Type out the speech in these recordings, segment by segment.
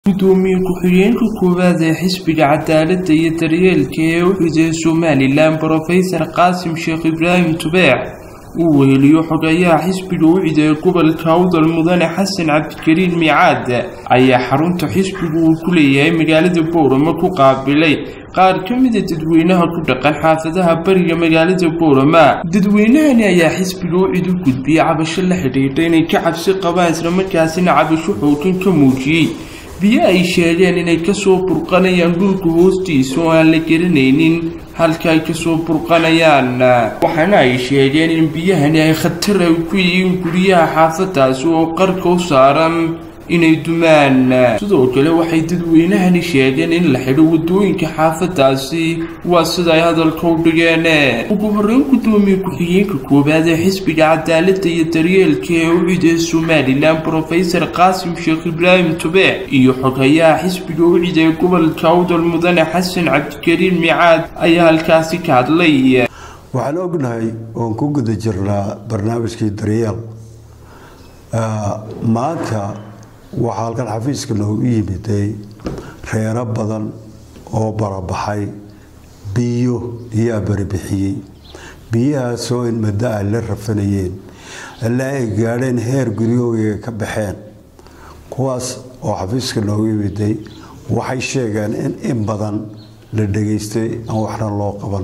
gudoomiye ku-xigeenka koowaad ee xisbiga cadaaladda iyo daryeelka ee u xidey somalilan brofesor qaasim sheekh ibraahim tubeex uu weheliyo xogayaha xisbiga u cideey gobolka awdal mudane xasan cabdikariin miicaad ayaa xarunta xisbigu uu ku leeyahay magaalada boorama ku qaabilay qaar ka mida dadweynaha ku dhaqan xaafadaha bariga magaalada boorama dadweynahani ayaa xisbiga u cid u gudbiyey cabasho la xidhiidha inay ka cabsi qabaan islamarkaasina cabasho xoogan ka muujiyey biyo ay sheegeen inay kasoo burqanayaan dhulka hoostiisa oo aan la garanaynin halka ay kasoo burqanayaan waxaana ay sheegeen in biyahani ay khatar ay ku yihiin guryaha xaafadaasi oo qarka u saaran inay dumaan sidoo kale waxay dadweynahani sheegeen in la xidho wadooyinka xaafadaasi waa sida ay hadalka u dhigeen ugu horeyn gudoomiye ku-xigeenka koowaad ee xisbiga cadaaladda iyo daryeelka ee u cideey somalilan brofesor qaasim sheekh ibraahim tubeex iyo xogayaha xisbiga u cideey gobolka awdal mudane xasan cabdikariin miicaad ayaa halkaasi ka hadlay waxaan ognahay oon ku guda jirnaa barnaamijkii daryeel maanta waxaa halkan xafiiska noogu yimiday reero badan oo barabaxay biyo iyaa baribixiyey biyahaasoo in muddo ay la rafanayeen ilaa ay gaadheen heer guryahooga ka baxeen kuwaas oo xafiiska noogu yimiday waxay sheegeen in in badan la dhegaystay aan waxna loo qaban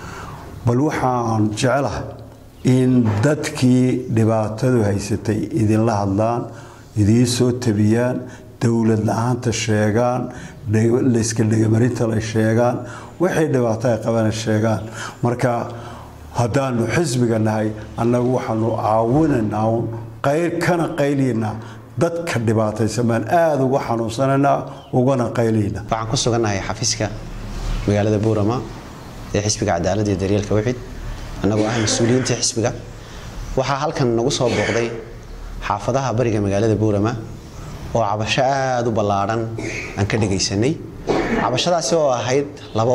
bal waxaan jeclahay in dadkii dhibaatadu haysatay idinla hadlaan idiin soo tabiyaan dowlad la-aanta sheegaan layska dhegamarinta la sheegaan waxay dhibaato ay qabana sheegaan marka haddaanu xisbiga nahay annagu waxaanu caawinaynaa un qayr kana qayliynaa dadka dhibaataysan baan aada uga xanuunsanaynaa ugana qayliynaa waxaan ku sugannahay xafiiska magaalada buurama ee xisbiga cadaaladda iyo daryeelka wixid annagoo ah mas-uuliyiinta xisbiga waxaa halkan nagu soo booqday xaafadaha bariga magaalada buurama oo cabasho aada u ballaadhan aan ka dhagaysanay cabashadaasi oo ahayd labo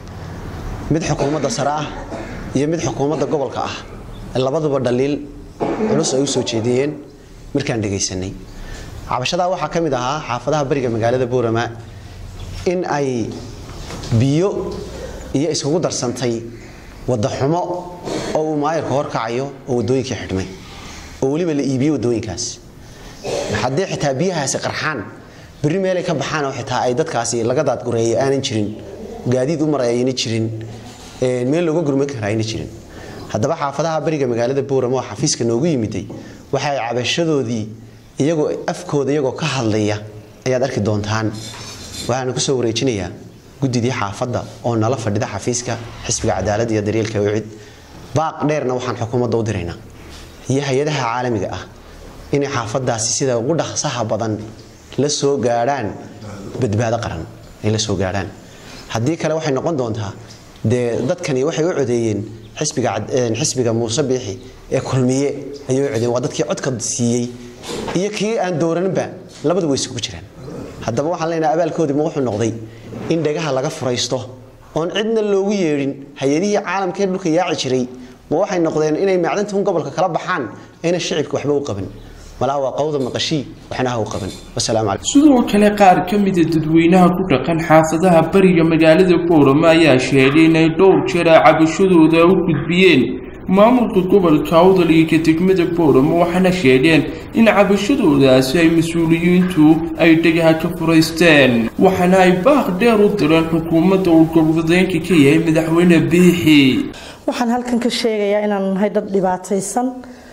mid xukuumadda sare ah iyo mid xukuumadda gobolka ah labaduba dhaliil culus ay u soo jeediyeen markaan dhagaysanay cabashadaa waxaa ka mid ahaa xaafadaha bariga magaalada buurama in ay biyo iyo iskugu darsantay waddaxumo oo uu maayarka horkacayo oo waddooyinkii xidhmay oo weliba la iibiyo wadooyinkaas haddii xitaa biyahaasi qarxaan berri meelay ka baxaan oo xitaa ay dadkaasi laga daadgureeyo aanan jirin gaadiid u maray ayna jirin meel looga gurman kara ayna jirin haddaba xaafadaha bariga magaalada buurama oo xafiiska noogu yimiday waxa ay cabashadoodii iyagoo afkooda iyagoo ka hadlaya ayaad arki doontaan waxaana kusoo wareejinayaa guddidii xaafadda oo nala fadhida xafiiska xisbiga cadaaladda iyo daryeelka wicid baaq dheerna waxaan xukuumadda u diraynaa iyo hay-adaha caalamiga ah inay xaafadaasi sida ugu dhaqsaha badan la soo gaadhaan badbaado qaran ay la soo gaadhaan haddii kale waxay noqon doontaa dee dadkani waxay u codeeyeen xisbiga muuse biixi ee kulmiye ayay u codeeyeen waa dadkii codka siiyey iyo kii aan dooraninba labadu way isugu jiraan haddaba waxaan leenahay abaalkoodii ma wuxuu noqday in dhagaha laga furaysto oon cidna loogu yeedhin hay-adihii caalamka ee dhulka yaaci jiray ma waxay noqdeen inay macdantun gobolka kala baxaan ayna shicibka waxba u qaban malaa waa qawda maqashii waxna ha u qaban wasalaamu calaykum sidoo kale qaar ka mida dadweynaha ku dhaqan xaafadaha bariga magaalada boorama ayaa sheegay inay dhowr jeer ay cabashadooda u gudbiyeen maamulka gobolka awdal iyo ka degmada boorama waxaana sheegeen in cabashadoodaasi ay mas-uuliyiintu ay dhegaha ka furaysteen waxaana ay baaq dheer u direen xukuumadda uu gobolwadeenka ka yahay madaxweyne biixi waxaan halkan ka sheegayaa inaanu nahay dad dhibaataysan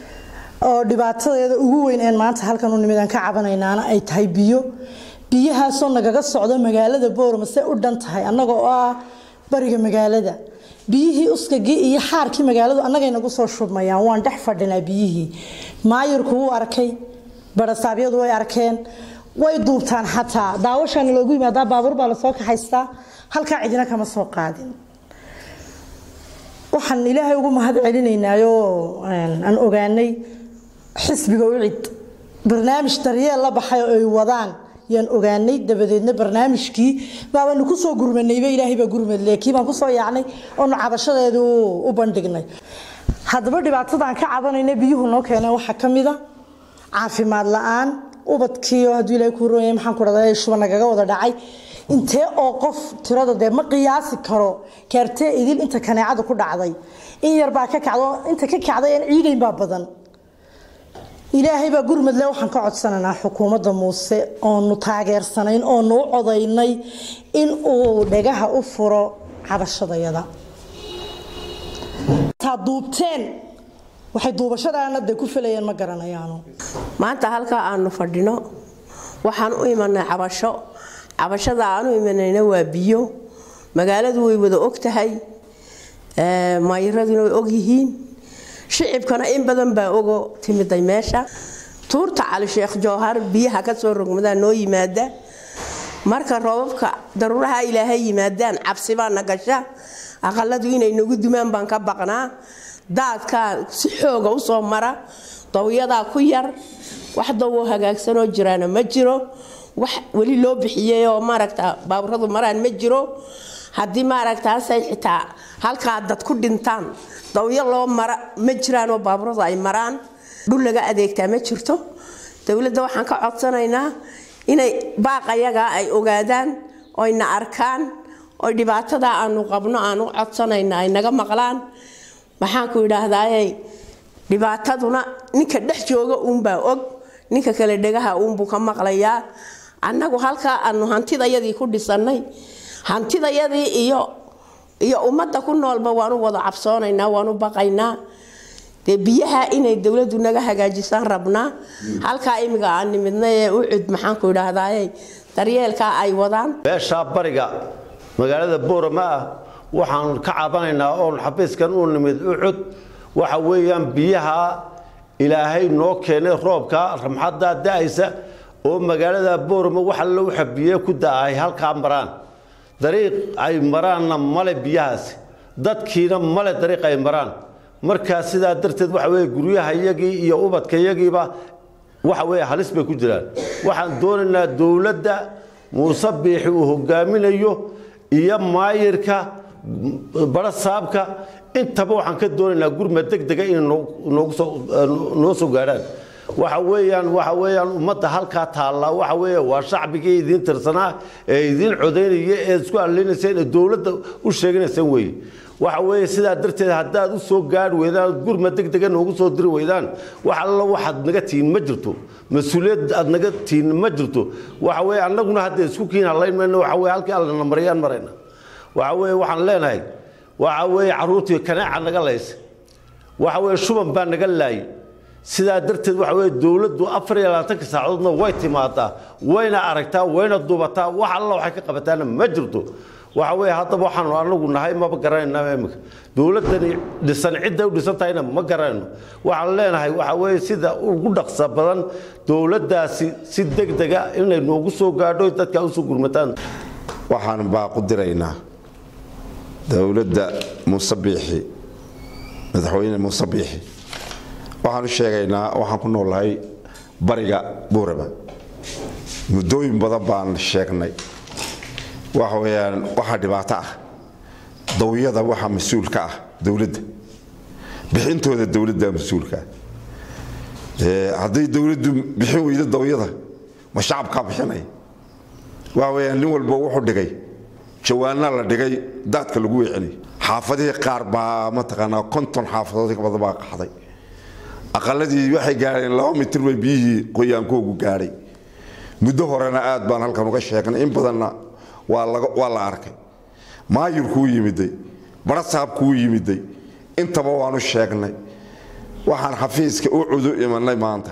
oo dhibaatadeeda ugu weyn een maanta halkan u nimid aan ka cabanaynaana ay tahay biyo biyahaasoo nagaga socda magaalada boorama se u dhan tahay annaga oo ah bariga magaalada biyihii uskagii iyo xaarkii magaaladu annagay nagu soo shubmayaan waan dhex fadhinaa biyihii maayirku wuu arkay barasaabyadu way arkeen way duubtaan xataa daawashaana loogu yimaadaa baabuur baa lasoo kaxaystaa halkaa cidina kama soo qaadin waxaan ilaahay ugu mahad celinaynaayoo aan ogaanay xisbiga u cid barnaamij daryeel la baxay oo ay wadaan yaan ogaanay dabadeedna barnaamijkii baabaanu kusoo gurmanayba ilaahay baa gurmadle kii baan kusoo yaacnay oonu cabashadeedu u bandhignay haddaba dhibaatadaan ka cabanayna biyuhu noo keeneen waxaa ka mid a caafimaad la-aan ubadkiiyo hadduu ilaahay kuu roonyay maxaan ku dhahdaa shuba nagaga wada dhacay intee oo qof tirada dee ma qiyaasi karo kaartee idil inta kaneecada ku dhacday in yar baa ka kacdo inta ka kacday aan ciidayn baa badan ilaahay baa gurmadle waxaan ka codsanaynaa xukuumadda muuse oonu taageersanayn oonu u codaynay in uu dhegaha u furo cabashadayada taa duubteen waxay duubashadaana dee ku filayeen ma garanayaano maanta halkaa aanu fadhino waxaan u imanay cabasho cabashada aan u imanayna waa biyo magaaladu way wada og tahay maayiraduna way og yihiin shicibkana in badan baa ogo timiday meesha tuurta cali sheekh jowhar biyaha ka soo rogmadaa noo yimaada marka roobabka daruuraha ilaahay yimaadaan cabsi baana gasha aqaladu inay nagu dumaan baan ka baqnaa daadkaa si xooga usoo mara dawyadaa ku yar wax dawoo hagaagsanoo jiraana ma jiro wax weli loo bixiyey oo maaragta baaburadu maraan ma jiro haddii maaragtaasay xitaa halkaa dad ku dhintaan dawyo loo mara ma jiraanoo baaburadu ay maraan dhul laga adeegtaa ma jirto dowladda waxaan ka codsanaynaa inay baaqayagaa ay ogaadaan oyna arkaan oy dhibaatada aanu qabno aan u codsanayna ay naga maqlaan maxaanku idhaahdaaye dhibaataduna ninka dhex jooga uunbaa og ninka kale dhegaha uunbuu ka maqlayaa annagu halkaa aanu hantidayadii ku dhisannay hantidayadii iyo iyo ummadda ku noolba waanu wada cabsoonaynaa waanu baqaynaa dee biyaha inay dowladdu naga hagaajisaan rabnaa halkaa imiga aan nimidnay ee u cud maxaanku idhaahdaaye daryeelkaa ay wadaan beeshaa bariga magaalada boorama ah waxaan ka cabanaynaa oon xafiiskan u nimid u cud waxa weeyaan biyaha ilaahay noo keenay roobka ramxaddaa da-aysa oo magaalada boorama waxa lagu xabiye ku da-ay halkaa maraan dariiq ay maraanna male biyahaasi dadkiina male dariiq ay maraan markaa sidaa darteed waxa weye guryaha iyagii iyo ubadka iyagiiba waxa weye halis bay ku jiraan waxaan doonaynaa dowladda muuse biixi uu hogaaminayo iyo maayirka bara saabka intaba waxaan ka doonaynaa gurma deg dega inay noo soo gaadhaan waxa weeyaan waxa weeyaan ummadda halkaa taallaa waxa weeye waa shacbigii idiin tirsanaa ee idiin codaynaya ee isku alleynayseen ee dowladda u sheeganaysaan weeye waxa weeye sidaa darteed haddaad u soo gaadhi weydaan gurma deg dega noogu soo diri weydaan wax alla waxaad naga tihiin ma jirto mas-uuliyad aad naga tihiin ma jirto waxa weeye annaguna haddee isku kiin hallayn mayno waxa weye halkii allana marayaan marayna waxa weeye waxaan leenahay waxa weeye carruurtii kaneeca naga laysa waxa weeye shuban baa naga laayay sidaa darteed waxa weye dowladdu afar iyo labaatanka saacadoodna way timaadaa wayna aragtaa wayna dubataa wax alla waxay ka qabataana ma jirto waxa weye haddaba waxaanu anagu nahay maba garanayna imika dowladdani dhisan cidday u dhisan tahayna ma garanayno waxaan leenahay waxa weye sida ugu dhaqsa badan dowladdaasi si deg dega inay noogu soo gaadho dadka usoo gurmataan waxaan baaqu diraynaa dowladda muuse biixi madaxweyne muuse biixi waxaan u sheegaynaa waxaan ku noolahay bariga buurama muddooyin badan baan sheegnay waxa weyaan waxaa dhibaato ah dawyada waxaa mas-uulka ah dowladda bixintooda dowladda mas-uulka ah hadday dowladdu bixin weydo dawyada ma shacabkaa bixinaya waxa weyaan nin walba wuxuu dhigay jawaana la dhigay daadka lagu weecinay xaafadihii qaar baa mataqaanaa konton xaafadood badan baa qaxday aqaladii waxay gaadheen laba mitir bay biyihii qoyaankoogu gaadhay muddo horena aad baan halkan uga sheegnay in badanna waa la arkay maayirkuu yimiday barasaabkuu yimiday intaba waanu sheegnay waxaan xafiiska u cudu imanay maanta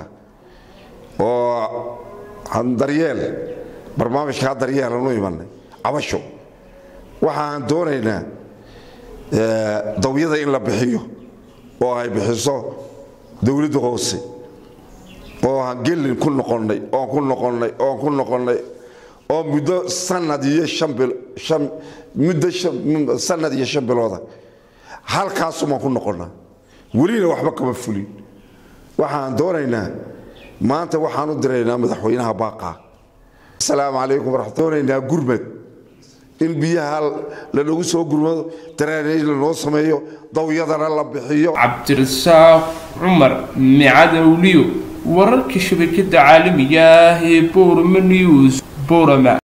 oo daryeel barnaamijkaa daryeelan u imanay cabasho waxaan doonaynaa dawyada in la bixiyo oo ay bixiso dowladda hoose oo aan gelin ku noqonnay oon ku noqonnay oon ku noqonnay oo muddo sanad iyo muddo sanad iyo shan bilooda halkaasumaan ku noqonnaa welina waxba kama fulin waxaan doonaynaa maanta waxaan u diraynaa madaxweynaha baaqaa asalaamu calaykum waraxmat doonaynaa gurmad in biyaha lanagu soo gurmado daraaneej lanoo sameeyo dawyadana la bixiyo cabdirasaaq cumar micadowliyo wararka shabakada caalamiga ah ee boorama news boorama